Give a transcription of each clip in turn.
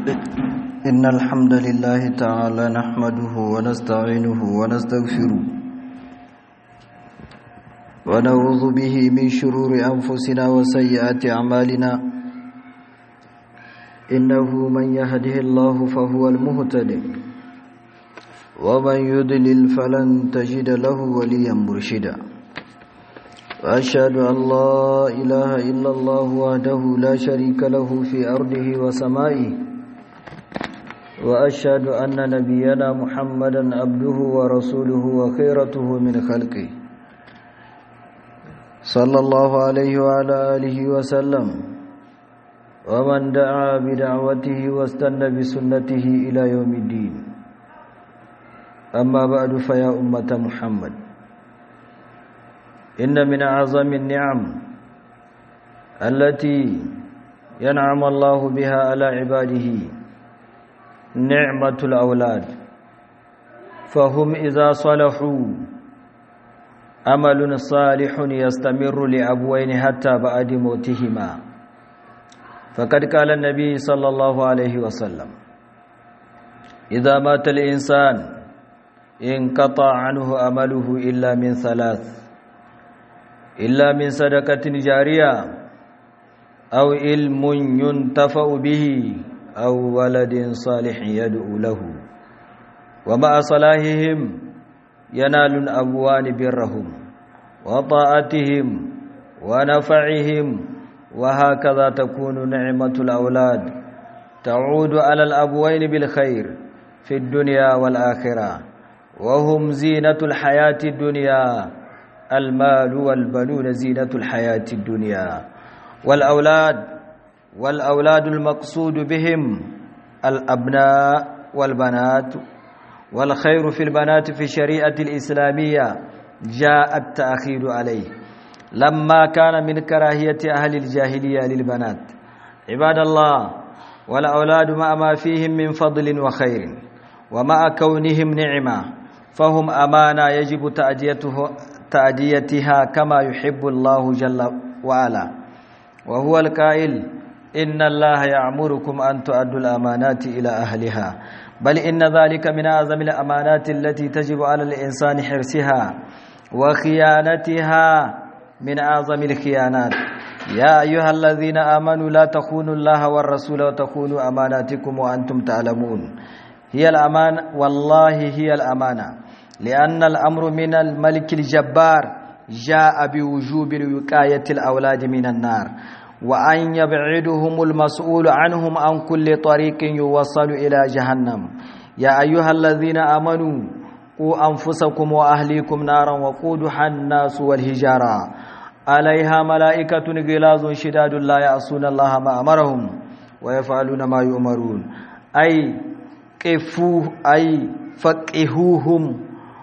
إن الحمد لله تعالى نحمده ونستعينه ونستغفره ونعوذ به من شرور أنفسنا وسيئات أعمالنا إنه من يهده الله فهو المهتد ومن يضلل فلن تجد له وليا مرشدا وأشهد أن لا إله إلا الله وحده لا شريك له في أرضه وسمائه وأشهد أن نبينا محمدا عبده ورسوله وخيرته من خلقه صلى الله عليه وعلى آله وسلم ومن دعا بدعوته واستنى بسنته إلى يوم الدين أما بعد فيا أمة محمد إن من أعظم النعم التي ينعم الله بها على عباده نعمة الأولاد فهم إذا صلحوا أمل صالح يستمر لأبوين حتى بعد موتهما فقد قال النبي صلى الله عليه وسلم إذا مات الإنسان انقطع عنه أمله إلا من ثلاث إلا من صدقة جارية أو علم ينتفع به أو ولد صالح يدعو له ومع صلاحهم ينال الأبوان برهم وطاعتهم ونفعهم وهكذا تكون نعمة الأولاد تعود على الأبوين بالخير في الدنيا والآخرة وهم زينة الحياة الدنيا المال والبنون زينة الحياة الدنيا والأولاد والأولاد المقصود بهم الأبناء والبنات والخير في البنات في الشريعة الإسلامية جاء التأخير عليه لما كان من كراهية أهل الجاهلية للبنات عباد الله والأولاد مع ما فيهم من فضل وخير ومع كونهم نعمة فهم أمانة يجب تأديته تأديتها كما يحب الله جل وعلا وهو القائل إن الله يأمركم أن تؤدوا الأمانات إلى أهلها بل إن ذلك من أعظم الأمانات التي تجب على الإنسان حرصها وخيانتها من أعظم الخيانات يا أيها الذين آمنوا لا تخونوا الله والرسول وتخونوا أماناتكم وأنتم تعلمون هي الأمان والله هي الأمانة لأن الأمر من الملك الجبار جاء بوجوب وقاية الأولاد من النار وأن يبعدهم المسؤول عنهم عن كل طريق يوصل إلى جهنم يا أيها الذين آمنوا قوا أنفسكم وأهليكم نارا وقودها الناس والهجارة عليها ملائكة غلاظ شداد لا يعصون الله ما أمرهم ويفعلون ما يؤمرون أي قفوه أي فقهوهم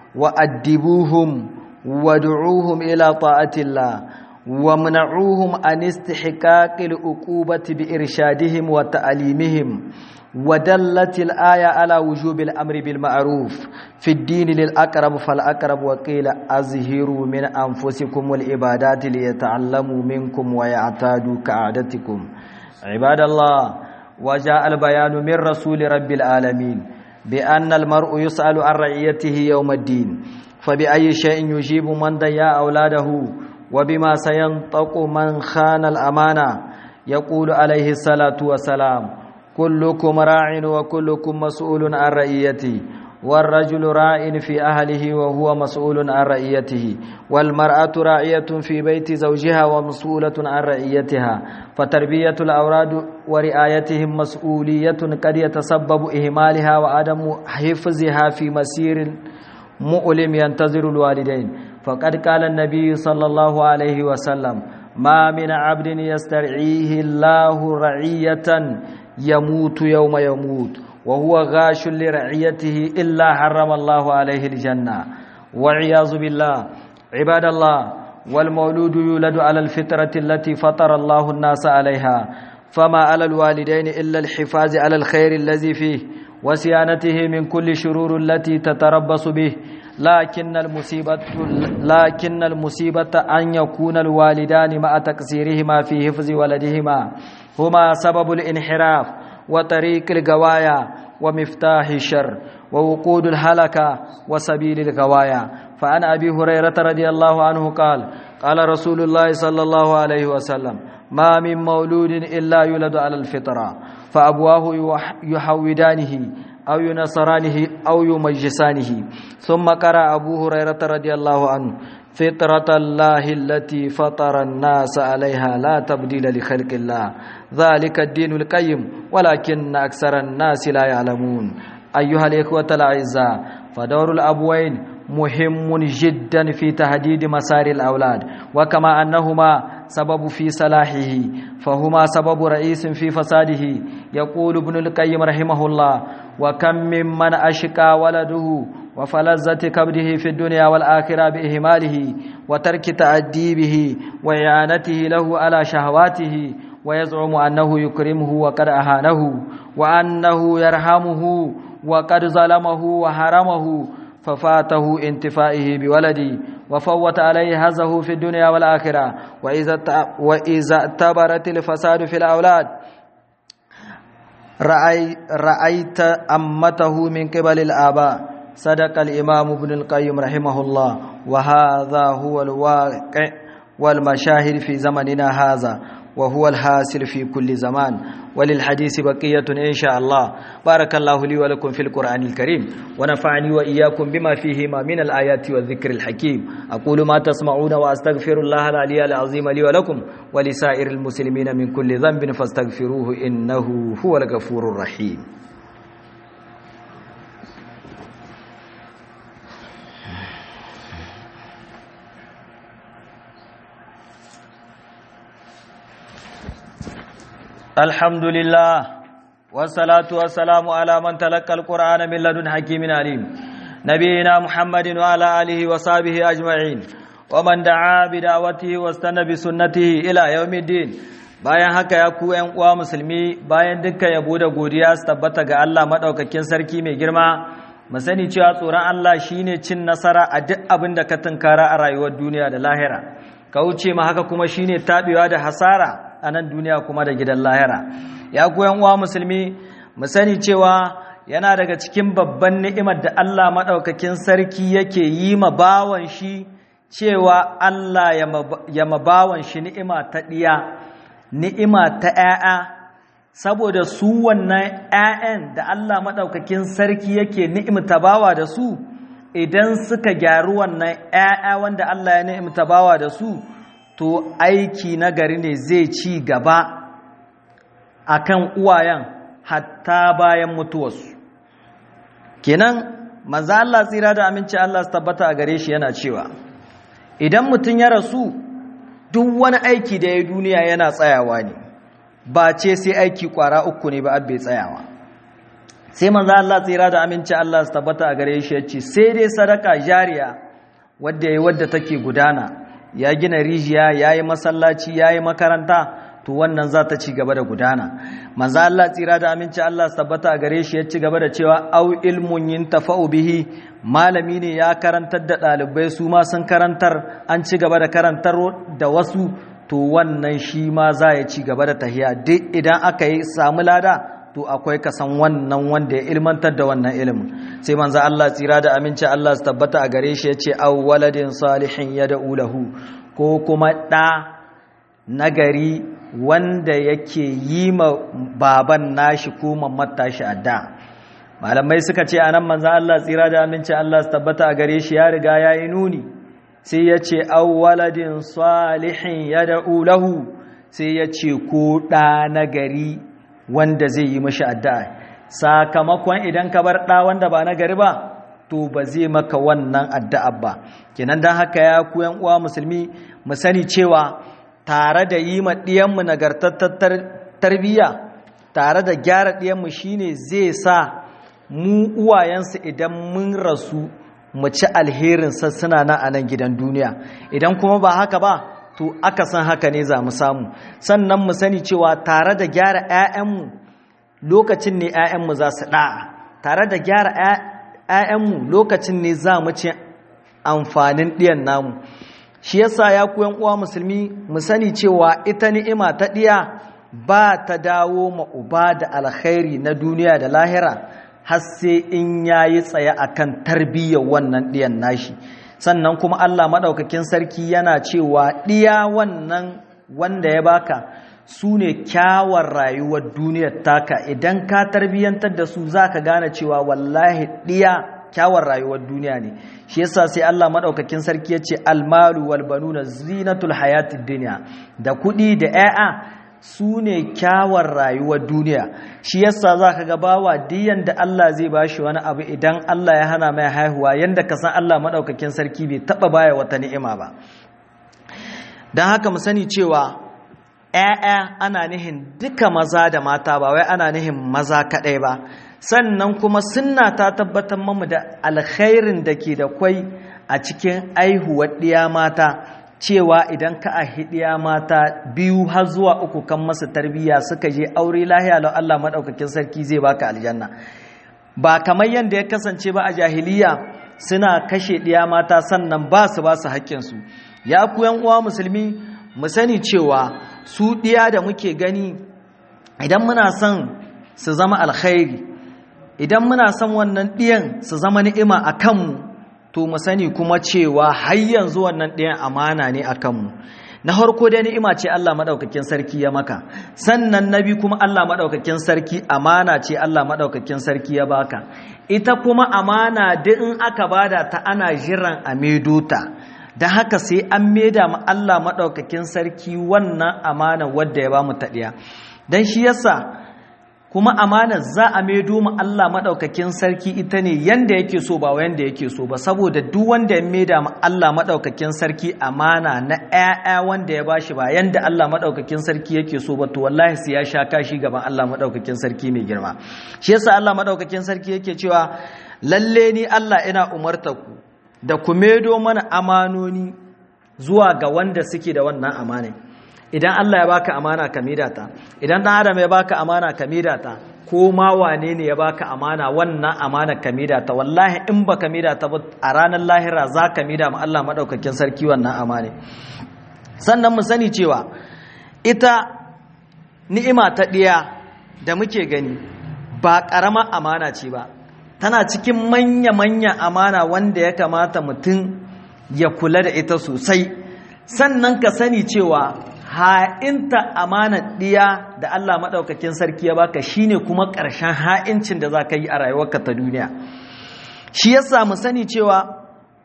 وأدبوهم وادعوهم إلى طاعة الله ومنعوهم عن استحقاق العقوبة بإرشادهم وتعليمهم ودلت الآية على وجوب الأمر بالمعروف في الدين للأقرب فالأقرب وقيل أزهروا من أنفسكم والعبادات ليتعلموا منكم ويعتادوا كعادتكم عباد الله وجاء البيان من رسول رب العالمين بأن المرء يسأل عن رعيته يوم الدين فبأي شيء يجيب من ضيع أولاده وبما سينطق من خان الأمانة يقول عليه الصلاة والسلام كلكم راع وكلكم مسؤول عن رعيته والرجل راع في أهله وهو مسؤول عن رعيته والمرأة راعية في بيت زوجها ومسؤولة عن رعيتها فتربية الأولاد ورعايتهم مسؤولية قد يتسبب إهمالها وعدم حفظها في مسير مؤلم ينتظر الوالدين فقد قال النبي صلى الله عليه وسلم ما من عبد يسترعيه الله رعية يموت يوم يموت وهو غاش لرعيته إلا حرم الله عليه الجنة والعياذ بالله عباد الله والمولود يولد على الفطرة التي فطر الله الناس عليها فما على الوالدين إلا الحفاظ على الخير الذي فيه وصيانته من كل شرور التي تتربص به لكن المصيبة لكن المصيبة أن يكون الوالدان مع تقصيرهما في حفظ ولدهما هما سبب الانحراف وطريق الغوايا ومفتاح الشر ووقود الهلكة وسبيل الغوايا فعن أبي هريرة رضي الله عنه قال قال رسول الله صلى الله عليه وسلم ما من مولود إلا يولد على الفطرة فأبواه يحودانه أو ينصرانه أو يمجسانه ثم قرأ أبو هريرة رضي الله عنه فطرة الله التي فطر الناس عليها لا تبديل لخلق الله ذلك الدين القيم ولكن أكثر الناس لا يعلمون أيها الإخوة الأعزاء فدور الأبوين مهم جدا في تهديد مسار الأولاد وكما أنهما سبب في صلاحه فهما سبب رئيس في فساده يقول ابن القيم رحمه الله وكم ممن أشقى ولده وفلذة كبده في الدنيا والآخرة بإهماله وترك تأديبه وإعانته له على شهواته ويزعم أنه يكرمه وقد أهانه وأنه يرحمه وقد ظلمه وحرمه ففاته انتفائه بولدي وفوت عليه هزه في الدنيا والآخرة وإذا وإذا اعتبرت الفساد في الأولاد رأي رأيت أمته من قبل الآباء صدق الإمام ابن القيم رحمه الله وهذا هو الواقع والمشاهد في زمننا هذا وهو الحاصل في كل زمان وللحديث بقية إن شاء الله بارك الله لي ولكم في القرآن الكريم ونفعني وإياكم بما فيهما من الآيات والذكر الحكيم أقول ما تسمعون وأستغفر الله العلي العظيم لي ولكم ولسائر المسلمين من كل ذنب فاستغفروه إنه هو الغفور الرحيم الحمد لله والصلاة والسلام على من تلقى القرآن من لدن حكيم عليم نبينا محمد وعلى آله وصحبه أجمعين ومن دعا بدعوته واستنى بسنته إلى يوم الدين bayan haka ya ku ƴan uwa musulmi bayan dukkan yabo da godiya su tabbata ga Allah madaukakin sarki mai girma mu sani cewa tsoron Allah shine cin nasara a duk abin da ka tunkara a rayuwar duniya da lahira ka wuce ma haka kuma shine tabewa da hasara a nan duniya kuma da gidan lahira ya goyon uwa musulmi mu sani cewa yana daga cikin babban ni'imar da Allah maɗaukakin sarki yake yi ma bawan shi cewa Allah ya ma bawan shi ni'ima ta ɗiya ni'ima ta ‘ya'ya saboda su wannan ‘ya'yan da Allah maɗaukakin sarki yake ni'imta bawa da su idan suka gyaru wannan ‘ya'ya wanda Allah ya ni'imta bawa da su to aiki na gari ne zai ci gaba a kan uwayen hatta bayan mutuwarsu kenan maza Allah tsira da aminci Allah su tabbata a gare shi yana cewa idan mutum ya rasu duk wani aiki da ya duniya yana tsayawa ne ba ce sai aiki kwara uku ne ba abbe tsayawa sai maza Allah tsira da aminci Allah su tabbata a gare shi ya ce sai dai sadaka jariya wadda ya yi wadda take gudana ya gina rijiya ya yi masallaci ya yi makaranta to wannan za ta ci gaba da gudana manzo Allah tsira da aminci Allah tabbata a gare shi ya ci gaba da cewa au ilmun yintafa'u bihi malami ne ya karantar da ɗalibai su ma sun karantar an ci gaba da karantar da wasu to wannan shi ma za ya ci gaba da tahiya duk idan aka yi samu lada to akwai kasan wannan wanda ya ilmantar da wannan ilimin sai manzo Allah tsira da aminci Allah su tabbata a gare shi yace aw waladin salihin yad'u lahu ko kuma da nagari wanda yake yi ma baban nashi ko mamman tashi adda malamai suka ce anan manzo Allah tsira da aminci Allah su tabbata a gare shi ya riga yayi nuni sai yace aw waladin salihin yad'u lahu sai yace ko da nagari wanda zai yi mashi addu'a sakamakon idan ka bar ɗa wanda ba na gari ba to ba zai maka wannan addu'a ba kenan don haka ya ku uwa musulmi mu sani cewa tare da yi ma ɗiyanmu nagartattar tarbiyya tare da gyara ɗiyanmu shine zai sa mu uwayensu idan mun rasu mu ci alherinsa suna na a nan gidan duniya idan kuma ba haka ba to aka san haka ne za mu samu sannan mu sani cewa tare da gyara 'ya'yanmu lokacin ne 'ya'yanmu za su ɗa'a tare da gyara 'ya'yanmu lokacin ne za mu ci amfanin ɗiyan namu shi yasa ya koyan uwa musulmi mu sani cewa ita ni'ima ta ɗiya ba ta dawo ma uba da alkhairi na duniya da lahira har sai in yayi tsaye akan tarbiyyar wannan ɗiyan nashi sannan kuma Allah maɗaukakin sarki yana cewa ɗiya wannan wanda ya baka su ne kyawar rayuwar duniyar taka idan ka tarbiyyantar da su za ka gane cewa wallahi ɗiya kyawar rayuwar duniya ne shi yasa sai Allah maɗaukakin sarki ya ce almalu wal banuna zinatul hayatid duniya da kuɗi da 'ya'ya su ne kyawar rayuwar duniya shi yasa za ka gabawa diyan da Allah zai ba shi wani abu idan Allah ya hana mai haihuwa yadda ka san Allah maɗaukakin sarki bai taɓa baya wata ni'ima ba don haka mu sani cewa ‘ya'ya ana nihin duka maza da mata ba wai ana nihin maza kaɗai ba sannan kuma sunna ta tabbatar mamu da alkhairin da ke da kwai a cikin aihuwar ɗiya mata cewa idan ka a hidiya mata biyu har zuwa uku kan masa tarbiyya suka je aure lahiya lau Allah maɗaukakin sarki zai baka aljanna ba kamar yadda ya kasance ba a jahiliya suna kashe ɗiya mata sannan ba su ba su haƙƙinsu ya ku uwa musulmi mu sani cewa su ɗiya da muke gani idan muna son su zama alkhairi idan muna son wannan ɗiyan su zama ni'ima a kanmu to mu sani kuma cewa har yanzu wannan ɗayan amana ne a kanmu na harko dai ni'ima ce Allah maɗaukakin sarki ya maka sannan na bi kuma Allah maɗaukakin sarki amana ce Allah maɗaukakin sarki ya baka ita kuma amana duk in aka bada ta ana jiran a medota da haka sai an maida ma Allah maɗaukakin sarki wannan amana wadda ya ba mu taɗiya don shi yasa kuma amanar za a maido mu Allah maɗaukakin sarki ita ne yanda yake so ba yanda yake so ba saboda duk wanda ya maida mu Allah maɗaukakin sarki amana na ƴaƴa wanda ya bashi ba yanda Allah maɗaukakin sarki yake so ba to wallahi sai ya sha kashi gaban Allah maɗaukakin sarki mai girma shi yasa Allah maɗaukakin sarki yake cewa lalle ni Allah ina umarta ku da ku maido mana amanoni zuwa ga wanda suke da wannan amanin idan Allah ya baka amana ka ta idan dan adam ya baka amana ka ta ko ma wane ne ya baka amana wannan amana ka ta wallahi in baka ta ba a ranar lahira za ka mida ma Allah madaukakin sarki wannan amane sannan mu sani cewa ita ni'ima ta ɗiya da muke gani ba ƙaramar amana ce ba tana cikin manya-manya amana wanda ya kamata mutum ya kula da ita sosai sannan ka sani cewa ha'inta amanar ɗiya da Allah maɗaukakin sarki ya baka shine kuma ƙarshen ha'incin da za ka yi a rayuwarka ta duniya shi ya samu sani cewa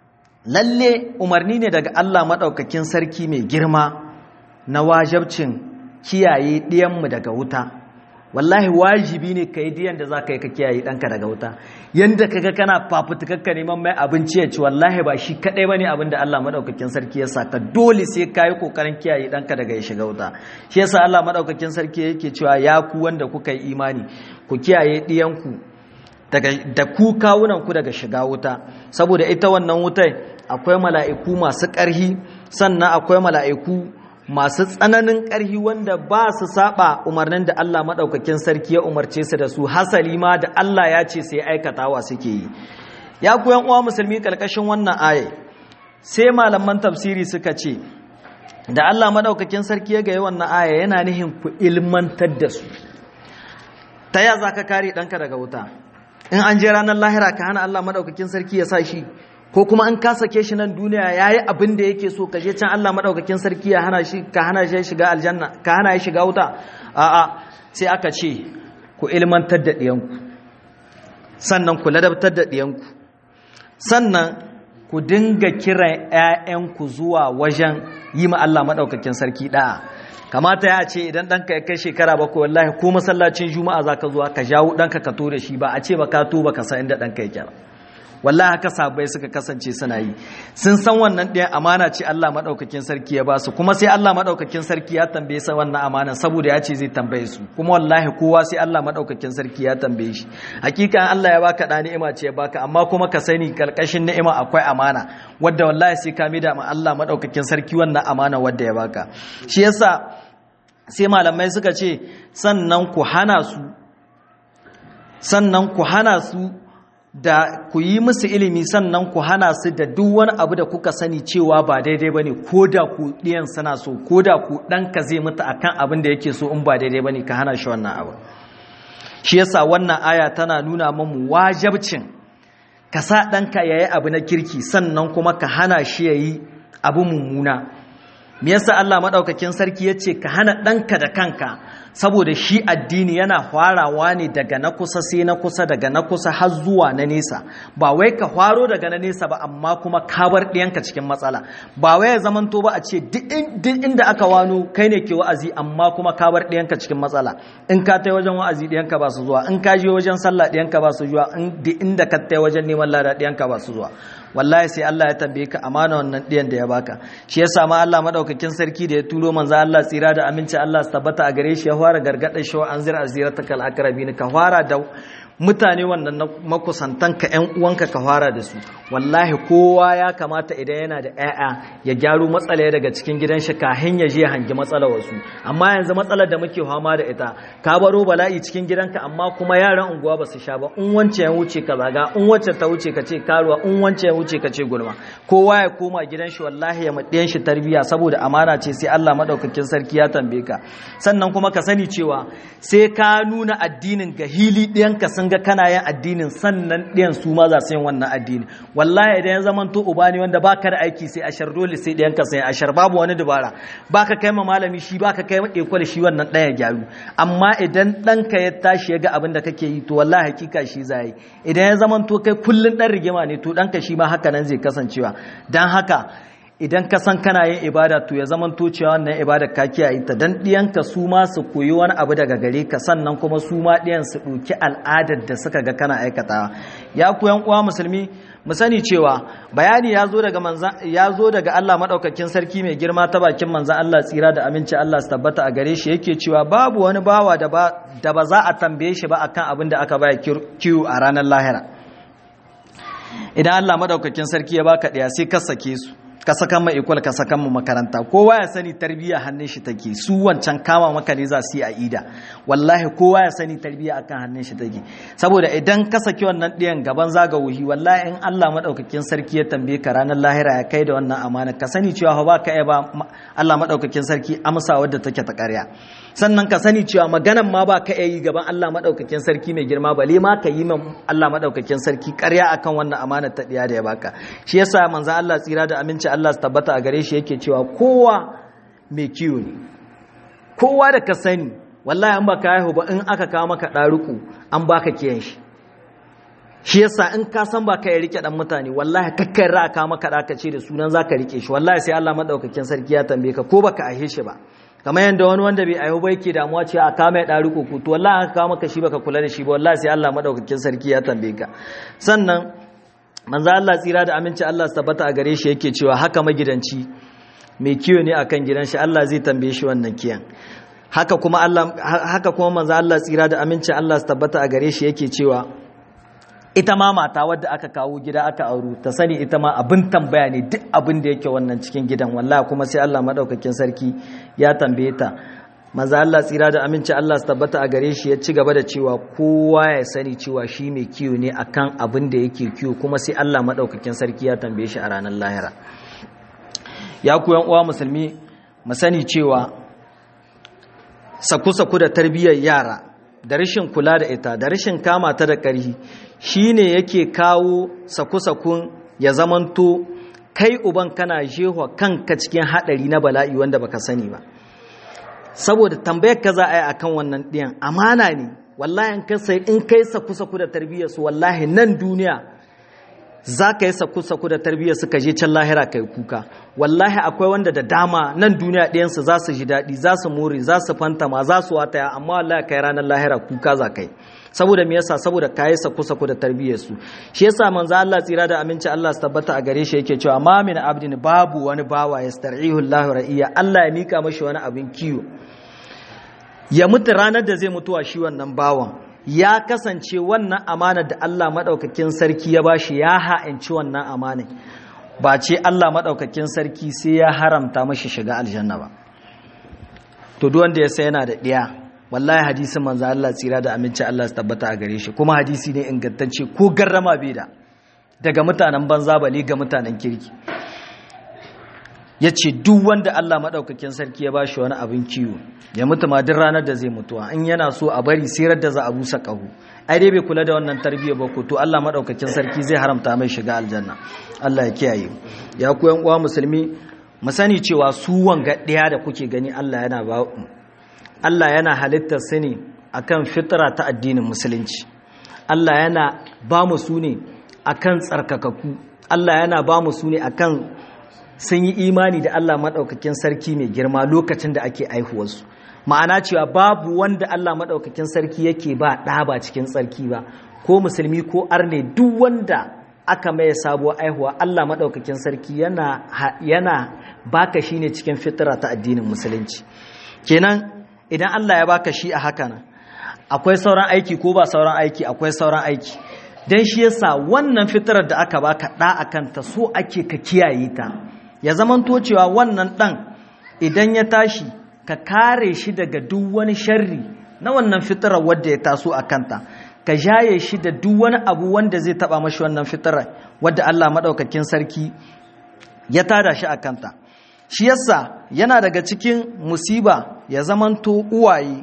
lalle umarni ne daga Allah maɗaukakin sarki mai girma na wajabcin kiyaye ɗiyanmu daga wuta wallahi wajibi ne ka yi diyan da za ka yi ka kiyaye ɗanka daga wuta yadda kaga kana fafutukakka neman mai abinci ya ci wallahi ba shi kaɗai ba ne abin da Allah maɗaukakin sarki ya saka dole sai ka yi ƙoƙarin kiyaye ɗanka daga ya shiga wuta shi yasa Allah maɗaukakin sarki yake cewa ya ku wanda kuka yi imani ku kiyaye ɗiyanku da ku kawunanku daga shiga wuta saboda ita wannan wutai akwai mala'iku masu ƙarhi sannan akwai mala'iku masu tsananin ƙarhi wanda ba su saba umarnin da Allah maɗaukakin sarki ya umarce su da su hasali ma da Allah ya ce sai aikatawa suke yi ya ku uwa musulmi ƙarƙashin wannan aya sai malaman tafsiri suka ce da Allah maɗaukakin sarki ya gaya wannan aya yana nihin ku ilmantar da su ta ya za ka kare ɗanka daga wuta in an je ranar lahira ka hana Allah maɗaukakin sarki ya sa shi ko kuma an ka sake shi nan duniya ya yi abin da yake so ka je can Allah maɗaukakin sarki ya hana shi ka hana shi shiga aljanna ka hana shi shiga wuta a'a sai aka ce ku ilmantar da ɗiyanku sannan ku ladabtar da ɗiyanku sannan ku dinga kiran ‘ya'yanku zuwa wajen yi ma Allah maɗaukakin sarki ɗa'a kamata ya ce idan ɗanka ya kai shekara bakwai wallahi ko masallacin juma'a za ka zuwa ka jawo ɗanka ka to da shi ba a ce ba ka to ba ka san inda ɗanka yake ba wallahi haka sabai suka kasance suna yi sun san wannan ɗayan amana ce Allah maɗaukakin sarki ya ba su kuma sai Allah maɗaukakin sarki ya tambaye sa wannan amana saboda ya ce zai tambaye su kuma wallahi kowa sai Allah maɗaukakin sarki ya tambaye shi hakika Allah ya baka ɗa ni'ima ce ya baka amma kuma ka sani karkashin ni'ima akwai amana wadda wallahi sai ka mida ma Allah maɗaukakin sarki wannan amana wadda ya baka shi yasa sai malamai suka ce sannan ku hana su sannan ku hana su da ku yi musu ilimi sannan ku hana su da duk wani abu da kuka sani cewa ba daidai ba ne ko da ku ɗiyan suna so ko da ku ɗanka zai mutu akan abin da yake so in ba daidai ba ne ka hana shi wannan abu shi yasa wannan aya tana nuna mamu wajabcin ka sa ɗanka ya yi abu na kirki sannan kuma ka hana shi ya yi abu mummuna me yasa Allah maɗaukakin sarki ya ce ka hana ɗanka da kanka saboda shi addini yana farawa ne daga na kusa sai na kusa daga na kusa har zuwa na nesa ba wai ka faro daga na nesa ba amma kuma ka bar ɗiyanka cikin matsala ba wai ya zamanto ba a ce duk inda aka wano kai ne ke wa'azi amma kuma ka bar ɗiyanka cikin matsala in ka tai wajen wa'azi ɗiyanka ba su zuwa in ka je wajen sallah ɗiyanka ba su zuwa in inda ka tai wajen neman lada ɗiyanka ba su zuwa wallahi sai Allah ya tambaye ka amana wannan ɗiyan da ya baka shi yasa ma Allah madaukakin sarki da ya turo manzo Allah tsira da aminci Allah su tabbata a gare shi ya fara gargada shi wa anzir aziratakal akrabin ka fara da mutane wannan makusantan ka ƴan uwanka ka fara da su wallahi kowa ya kamata idan yana da ƴaƴa ya gyaro matsala daga cikin gidan shi kahin ya je hangi matsalar wasu amma yanzu matsalar da muke fama da ita ka baro bala'i cikin gidanka amma kuma yaran unguwa ba su sha ba in wance ya wuce ka zaga in wacce ta wuce ka ce karuwa in wance ya wuce ka ce gulma kowa ya koma gidan shi wallahi ya maɗiyan shi tarbiya saboda amana ce sai Allah madaukakin sarki ya tambaye ka sannan kuma ka sani cewa sai ka nuna addinin ga hili ɗiyanka sun ga kana yin addinin sannan ɗiyan su ma za su yin wannan addini wallahi idan ya zaman to uba ne wanda baka da aiki sai ashar dole sai ɗiyanka sai ashar babu wani dubara baka kai ma malami shi baka kai ma ekwal shi wannan ɗaya gyaru amma idan ɗanka ya tashi ya ga abin da kake yi to wallahi hakika shi za yi idan ya zaman to kai kullun ɗan rigima ne to ɗanka shi ma haka nan zai kasancewa don haka idan ka san kana yin ibada to ya zaman to cewa wannan ibada ka kiyaye ta dan diyanka su ma su koyi wani abu daga gare ka sannan kuma su ma diyan su ɗauki al'adar da suka ga kana aikatawa ya ku yan uwa musulmi mu sani cewa bayani ya zo daga manzan ya zo daga Allah madaukakin sarki mai girma ta bakin manzan Allah tsira da aminci Allah su tabbata a gare shi yake cewa babu wani bawa da ba da ba za a tambaye shi ba akan abin da aka baya kiyu a ranar lahira idan Allah madaukakin sarki ya baka ɗaya sai ka sake su ka saka mu ikwal ka saka mu makaranta kowa ya sani tarbiyya hannun shi take su wancan kama maka ne za su yi a ida wallahi kowa ya sani tarbiyya akan hannun shi take saboda idan ka saki wannan ɗiyan gaban zaga wuhi wallahi in Allah madaukakin sarki ya tambaye ka ranar lahira ya kai da wannan amana ka sani cewa ba ka ba Allah madaukakin sarki amsa wadda take ta ƙarya sannan ka sani cewa maganan ma ba ka yi gaban Allah madaukakin sarki mai girma bale ma ka yi min Allah madaukakin sarki ƙarya akan wannan amana ta ɗiya da ya baka shi yasa manzo Allah tsira da aminci Allah su tabbata a gare shi yake cewa kowa mai kiwo ne kowa da ka sani wallahi an baka haihu ba in aka kawo maka ɗaruku an baka kiyan shi shi yasa in ka san baka ya rike dan mutane wallahi kakkai ra ka maka da ce da sunan zaka rike shi wallahi sai Allah madaukakin sarki ya tambaye ka ko baka aihe shi ba kamar yadda wani wanda bai aihu ba yake damuwa ce a kama ya ɗaruku ku to wallahi aka kawo maka shi baka kula da shi ba wallahi sai Allah madaukakin sarki ya tambaye ka sannan manzo Allah tsira da aminci Allah su tabbata a gare shi yake cewa haka magidanci mai kiyo ne akan gidan shi Allah zai tambaye shi wannan kiyan haka kuma Allah haka kuma manzo Allah tsira da aminci Allah su tabbata a gare shi yake cewa ita ma mata wadda aka kawo gida aka auru ta sani ita ma abin tambaya ne duk abin da yake wannan cikin gidan wallahi kuma sai Allah madaukakin sarki ya tambaye ta maza Allah tsira da aminci Allah su tabbata a gare shi ya ci gaba da cewa kowa ya sani cewa shi mai kiyo ne akan abin da yake kiyo kuma sai Allah madaukakin sarki ya tambaye shi a ranar lahira ya ku yan uwa musulmi mu sani cewa saku-saku da tarbiyyar yara da rashin kula da ita da rashin kama ta da ƙarhi shine yake kawo saku-sakun ya zamanto kai uban kana jehwa kanka cikin haɗari na bala'i wanda baka sani ba saboda tambayar ka za a yi akan wannan ɗiyan amana ne wallahi in kai sai in kai saku-saku da tarbiyyar su wallahi nan duniya za ka yi saku-saku da tarbiyyar su ka je can lahira ka yi kuka wallahi akwai wanda da dama nan duniya ɗayansu za su ji daɗi za su more za su fantama za su wataya amma wallahi kai ranar lahira kuka za ka yi saboda me yasa saboda ka yi saku-saku da tarbiyyar su shi yasa manzo Allah tsira da aminci Allah su tabbata a gare shi yake cewa ma min abdin babu wani bawa yastar'ihu Allahu ra'iya Allah ya mika mashi wani abin kiyo ya mutu ranar da zai mutuwa shi wannan bawan ya kasance wannan amana da Allah maɗaukakin sarki ya bashi ya ha'inci wannan amana ba ce Allah maɗaukakin sarki sai ya haramta mashi shiga aljanna ba to duk wanda ya sai yana da ɗiya wallahi hadisin manzo Allah tsira da aminci Allah su tabbata a gare shi kuma hadisi ne ingantacce ko garrama bai da daga mutanen banza bale ga mutanen kirki ya ce duk wanda Allah maɗaukakin sarki ya ba shi wani abin kiwo ya mutu ma duk ranar da zai mutuwa in yana so a bari sirar da za a busa ƙahu ai dai bai kula da wannan tarbiyya ba ko to Allah maɗaukakin sarki zai haramta mai shiga aljanna Allah ya kiyaye ya ku yan uwa musulmi mu sani cewa su wanga ɗaya da kuke gani Allah yana ba Allah yana halittar su ne akan fitra ta addinin musulunci Allah yana ba mu su ne akan tsarkakaku Allah yana ba mu su ne akan sun yi imani da Allah maɗaukakin sarki mai girma lokacin da ake aihuwarsu ma'ana cewa babu wanda Allah maɗaukakin sarki yake ba ɗa ba cikin tsarki ba ko musulmi ko arne duk wanda aka maye sabuwar aihuwa Allah maɗaukakin sarki yana, yana baka shi ne cikin fitira ta addinin musulunci kenan idan Allah ya baka shi a haka nan akwai sauran aiki ko ba sauran aiki akwai sauran aiki don shi yasa wannan fitirar da aka baka ɗa a kanta so ake ka kiyaye ta ya zamanto cewa wannan ɗan idan ya tashi ka kare shi daga duk wani sharri na wannan fitarar wadda ya taso a kanta ka jaye shi da duk wani abu wanda zai taba mashi wannan fitarar wadda Allah maɗaukakin sarki ya tada shi a kanta shi yasa yana daga cikin musiba ya zamanto uwaye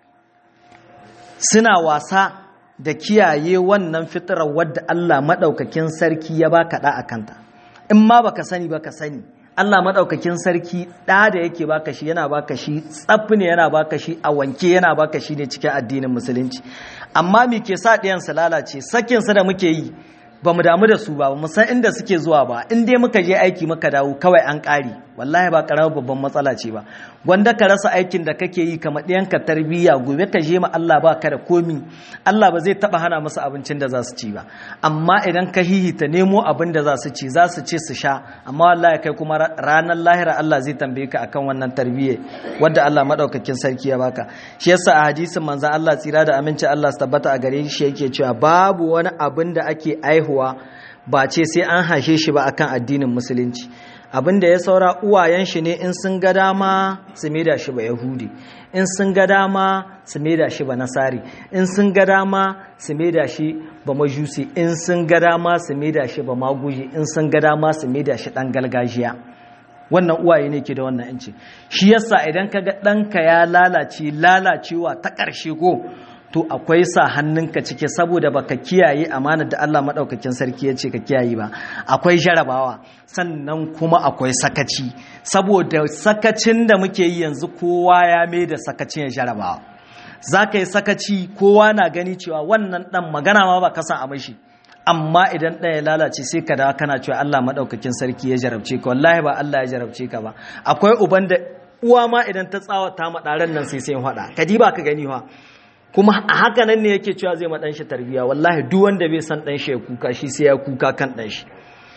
suna wasa da kiyaye wannan fitarar wadda Allah maɗaukakin sarki ya baka ɗa a kanta in ma baka sani baka sani Allah maɗaukakin sarki ɗa da yake baka shi yana baka shi tsaffi ne yana baka shi a wanke yana baka shi ne cikin addinin musulunci amma me ke sa ɗayan su lalace sakin sa da muke yi ba mu damu da su ba ba mu san inda suke zuwa ba in dai muka je aiki muka dawo kawai an ƙari wallahi ba ƙaramar babban matsala ce ba wanda ka rasa aikin da kake yi kamar ɗayanka tarbiyya gobe ka je ma Allah ba ka da komi Allah ba zai taɓa hana musu abincin da za su ci ba amma idan ka hihita nemo abin da za su ci za su ci su sha amma wallahi kai kuma ranar lahira Allah zai tambaye ka akan wannan tarbiyya wadda Allah madaukakin sarki ya baka shi yasa a hadisin manzon Allah tsira da aminci Allah su tabbata a gare shi yake cewa babu wani abin da ake aihuwa ba ce sai an hashe shi ba akan addinin musulunci abin da ya saura uwayen shi ne in sun ga dama su maida shi ba yahudi in sun ga dama su maida shi ba nasari in sun ga dama su maida shi ba majusi in sun ga dama su maida shi ba maguji in sun ga dama su maida shi dan galgajiya wannan uwaye ne ke da wannan yanci shi yasa idan ka ga ɗanka ya lalace lalacewa ta ƙarshe ko to akwai sa hannunka cike saboda baka kiyaye amanar da Allah madaukakin sarki ya ce ka kiyaye ba akwai jarabawa sannan kuma akwai sakaci saboda sakacin da muke yi yanzu kowa ya mai da sakacin ya jarabawa za ka yi sakaci kowa na gani cewa wannan dan magana ma ba kasan a mashi amma idan ɗaya lalace sai ka da kana cewa Allah madaukakin sarki ya jarabce ka wallahi ba Allah ya jarabce ka ba akwai uban da uwa ma idan ta tsawata ma ɗaren nan sai sai faɗa ka ba ka gani fa kuma a haka nan ne yake cewa zai ma ɗanshi tarbiya wallahi duk wanda bai san ɗanshi ya kuka shi sai ya kuka kan ɗanshi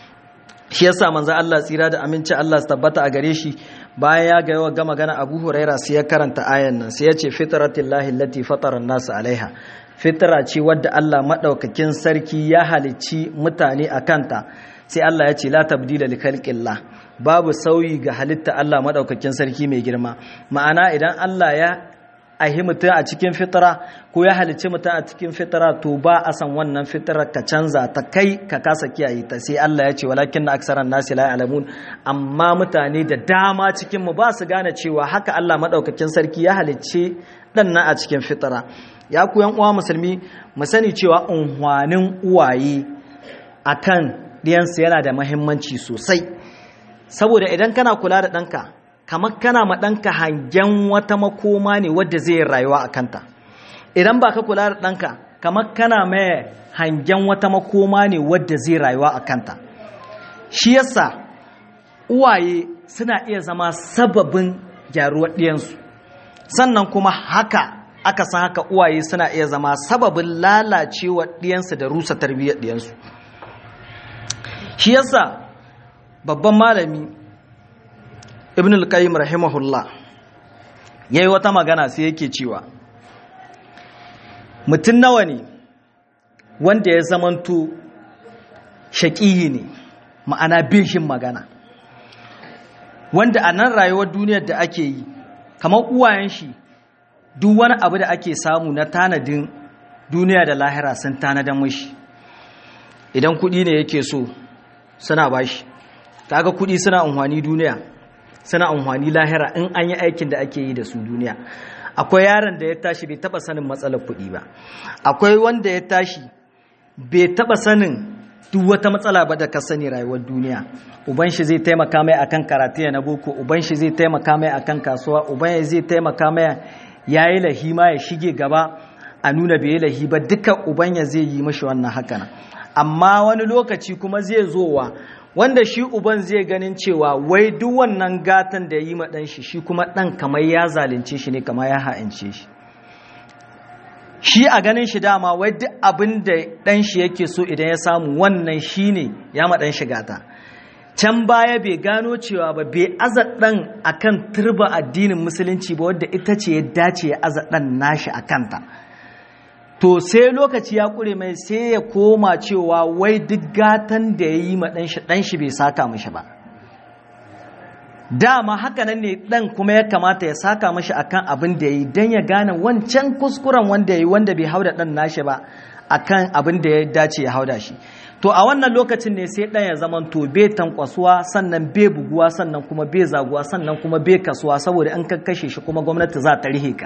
shi yasa manzo Allah tsira da aminci Allah su tabbata a gare shi bayan ya ga yawa gama gana Abu Huraira sai ya karanta ayan nan sai ya ce fitratillahi allati fatara an-nas alaiha fitra ce wadda Allah madaukakin sarki ya halicci mutane a kanta sai Allah ya ce la tabdila li khalqillah babu sauyi ga halitta Allah madaukakin sarki mai girma ma'ana idan Allah ya ahi mutum a cikin fitara ko ya halicci mutum a cikin fitara to ba a san wannan fitara ka canza ta kai ka kasa kiyaye ta sai Allah ya ce walakin na aksaran nasi la ya'lamun amma mutane da dama cikin mu ba su gane cewa haka Allah madaukakin sarki ya halicci dan nan a cikin fitara ya ku yan uwa musulmi mu sani cewa unhwanin uwaye akan diyansu yana da muhimmanci sosai saboda idan kana kula da ɗanka kamar kana ma ɗanka hangen wata makoma ne wadda zai yi rayuwa a kanta idan ba ka kula da ɗanka kamar kana mai hangen wata makoma ne wadda zai rayuwa a kanta shi yasa uwaye suna iya zama sababin gyaruwar ɗiyansu sannan kuma haka aka san haka uwaye suna iya zama sababin lalacewa ɗiyansu da rusa tarbiyyar ɗiyansu shi yasa babban malami ibn al-qayyim rahimahullah yayi wata magana sai yake cewa mutum nawa ne wanda ya zamanto shaƙihi ne ma'ana bishin magana wanda a nan rayuwar duniyar da ake yi kamar uwayen shi duk wani abu da ake samu na tanadin duniya da lahira sun tanadan mashi idan kuɗi ne yake so suna bashi kaga kuɗi suna amfani duniya suna amfani lahira in an yi aikin da ake yi da su duniya akwai yaron da ya tashi bai taba sanin matsalar kuɗi ba akwai wanda ya tashi bai taba sanin duk wata matsala ba da ka sani rayuwar duniya uban shi zai taimaka mai akan karatu na boko uban shi zai taimaka mai akan kasuwa uban shi zai taimaka mai yayi lahima ya shige gaba a nuna bai yi lahi ba duka uban ya zai yi mashi wannan haka amma wani lokaci kuma zai zowa wanda shi uban zai ganin cewa wai duk wannan gatan da yi ma dan shi shi kuma dan kamar ya zalunce shi ne kamar ya ha'ince shi shi a ganin shi dama wai duk abin da ɗan shi yake so idan ya samu wannan shi ne ya maɗan shiga ta can baya bai gano cewa ba bai aza ɗan a kan turba addinin musulunci ba wadda ita ce ya dace ya aza ɗan nashi a kanta to sai lokaci ya ƙure mai sai ya koma cewa wai duk gatan da ya yi ma ɗan shi bai saka mashi ba dama haka nan ne dan kuma ya kamata ya saka mashi akan abin da yayi dan ya gane wancan kuskuren wanda yayi wanda bai hauda dan nashi ba akan abin da ya dace ya hauda shi to a wannan lokacin ne sai dan ya zaman to bai tankwasuwa sannan bai buguwa sannan kuma bai zaguwa sannan kuma bai kasuwa saboda an kakkashe shi kuma gwamnati za ta rihe ka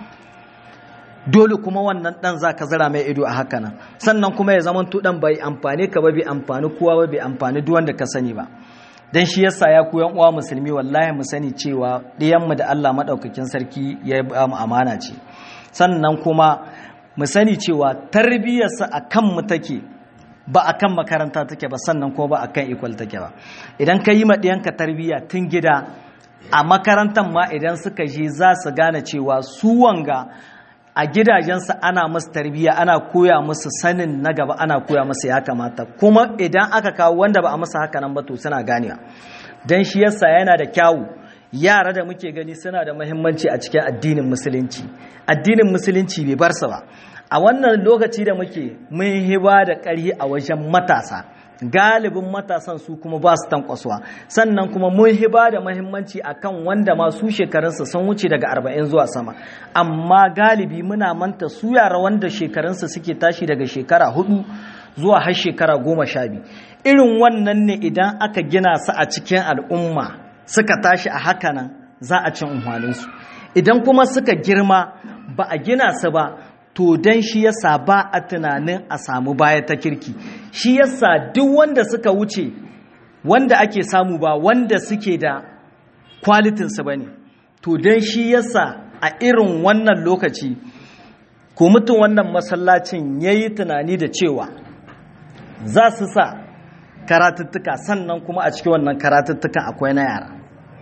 dole kuma wannan dan za ka zira mai ido a haka nan sannan kuma ya zaman to dan bai amfane ka ba bai amfani kowa ba bai amfani duk wanda ka sani ba dan shi yasa ya ku yan uwa musulmi wallahi mu sani cewa ɗiyanmu da Allah madaukakin sarki ya ba mu amana ce sannan kuma mu sani cewa tarbiyyarsa akan mu take ba akan makaranta take ba sannan kuma ba akan equal take ba idan ka yi ma ɗiyanka tarbiyya tun gida a makarantar ma idan suka je za su gane cewa su wanga a gidajensu ana musu tarbiyya ana koya musu sanin na gaba ana koya musu ya kamata kuma idan aka kawo wanda ba a masa haka nan ba to suna ganewa dan shi yasa yana da kyawu yara da muke gani suna da muhimmanci a cikin addinin musulunci addinin musulunci bai bar su ba a wannan lokaci da muke mun hiba da ƙarhi a wajen matasa galibin matasan su kuma ba su tankwasuwa sannan kuma mun hiba da mahimmanci akan wanda ma su shekarunsa sun wuce daga arba'in zuwa sama amma galibi muna manta su yara wanda shekarunsa suke tashi daga shekara hudu zuwa har shekara goma sha biyu irin wannan ne idan aka gina su a cikin al'umma suka tashi a haka nan za a cin unhwaninsu idan kuma suka girma ba a gina su ba to don shi yasa ba a tunanin a samu baya ta kirki shi yasa duk wanda suka wuce wanda ake samu ba wanda suke da kwalitinsu ba ne to don shi yasa a irin wannan lokaci ko mutum wannan masallacin ya yi tunani da cewa za su sa karatuttuka sannan kuma a cikin wannan karatuttukan akwai na yara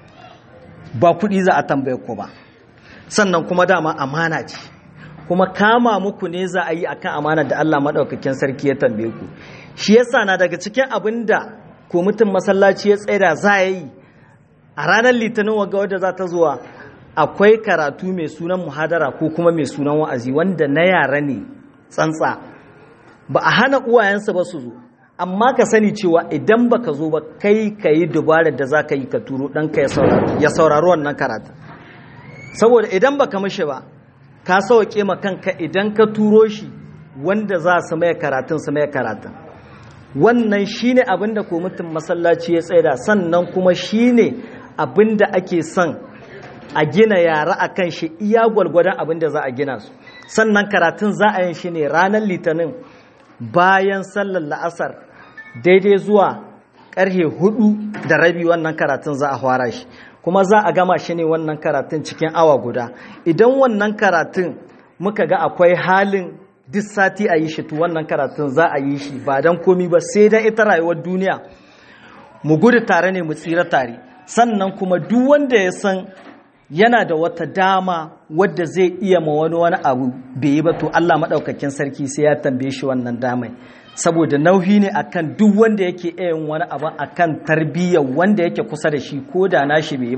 ba kuɗi za a tambaye ko ba sannan kuma dama amana ce kuma kama muku ne za a yi akan amana da Allah maɗaukakin sarki ya tambaye ku shi yasa na daga cikin abin da ko mutum masallaci ya tsaida za a yi a ranar litinin waga wadda za ta zuwa akwai karatu mai sunan muhadara ko kuma mai sunan wa'azi wanda na yara ne tsantsa ba a hana uwayensa ba su zo amma ka sani cewa idan baka zo ba kai ka yi dubarar da za ka yi ka turo ɗanka ya saurari wannan karatu saboda idan baka mishi ba ka sauke ma kanka idan ka turo shi wanda za su mai karatun su mai karatun wannan shine abin da kwamitin masallaci ya tsaida sannan kuma shine abin da ake son a gina yara a kan shi iya gwalgwadon abin da za a gina su sannan karatun za a yin shi ne ranar litinin bayan sallar la'asar daidai zuwa karhe hudu da rabi wannan karatun za a fara shi kuma za a gama shi ne wannan karatun cikin awa guda idan wannan karatun muka ga akwai halin duk sati a yi shi to wannan karatun za a yi shi ba don komi ba sai dan ita rayuwar duniya mu gudu tare ne mu tsira tare sannan kuma duk wanda ya san yana da wata dama wadda zai iya ma wani wani abu bai yi ba to Allah maɗaukakin sarki sai ya tambaye shi wannan damai saboda nauyi ne akan duk wanda yake iya yin wani abu akan tarbiyyar wanda yake kusa da shi ko da nashi bai yi ba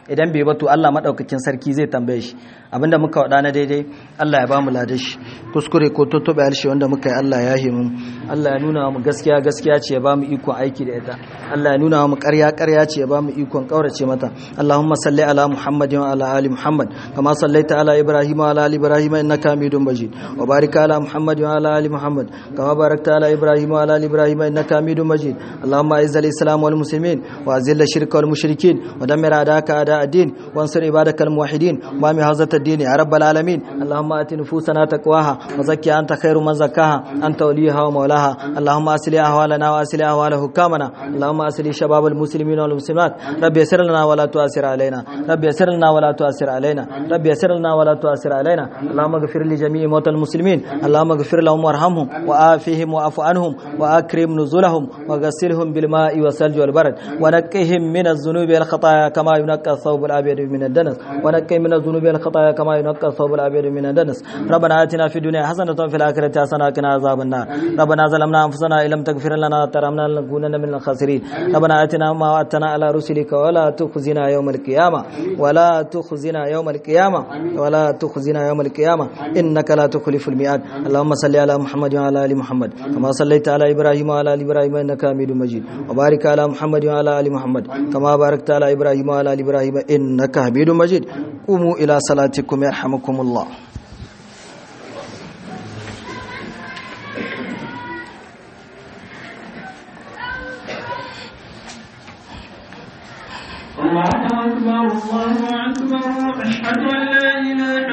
idan bai bato Allah madaukakin sarki zai tambaye shi abinda muka wada na daidai Allah ya bamu ladan shi kuskure ko totobe harshe wanda muka yi Allah ya himu Allah ya nuna mu gaskiya gaskiya ce ya bamu ikon aiki da ita Allah ya nuna mu ƙarya ƙarya ce ya bamu ikon kaurace mata Allahumma salli ala Muhammadin wa ala ali Muhammad kama sallaita ala Ibrahim wa ala ali Ibrahim innaka Hamidum Majid wa barik ala Muhammadin wa ala ali Muhammad kama barakta ala Ibrahim wa ala ali Ibrahim innaka Hamidum Majid Allahumma izz al-islam wal muslimin wa azil ash-shirka wal mushrikin wa dammir a'daka a'da ad-din wansur ibadaka al-muwahhidin wa mi hazat ad-din ya rabbal alamin Allahumma ati nufusana taqwaha wa zakki anta khairu man zakkaha anta waliyaha wa mawlaha Allahumma asli ahwalana wa asli ahwal hukamana Allahumma asli shabab al-muslimin wal muslimat rabbi yassir lana wa la tu'sir alaina rabbi yassir lana wa la tu'sir alaina rabbi yassir lana wa la tu'sir alaina Allahumma ighfir li jami'i mawtى المسلمين اللهم اغفر لهم وارحمهم وآفهم وعف عنهم وأكرم نزلهم وغسلهم بالماء والثلج والبرد ونقهم من الذنوب والخطايا كما ينقى الثوب الأبيض من الدنس ونقهم من الذنوب والخطايا كما ينقى الثوب الأبيض من الدنس ربنا آتنا في الدنيا حسنة وفي الآخرة حسنة وقنا عذاب النار ربنا ظلمنا أنفسنا إن لم تغفر لنا وترحمنا لنكونن من الخاسرين ربنا آتنا ما وعدتنا على رسلك ولا تخزنا يوم القيامة ولا تخزنا يوم القيامة ولا تخزنا يوم القيامة إنك لا تخلف الميعاد اللهم صل على محمد وعلى ال محمد كما صليت على ابراهيم وعلى ال ابراهيم انك حميد مجيد وبارك على محمد وعلى ال محمد كما باركت على ابراهيم وعلى ال ابراهيم انك حميد مجيد قوموا الى صلاتكم يرحمكم الله الله أكبر الله أكبر أشهد أن لا إله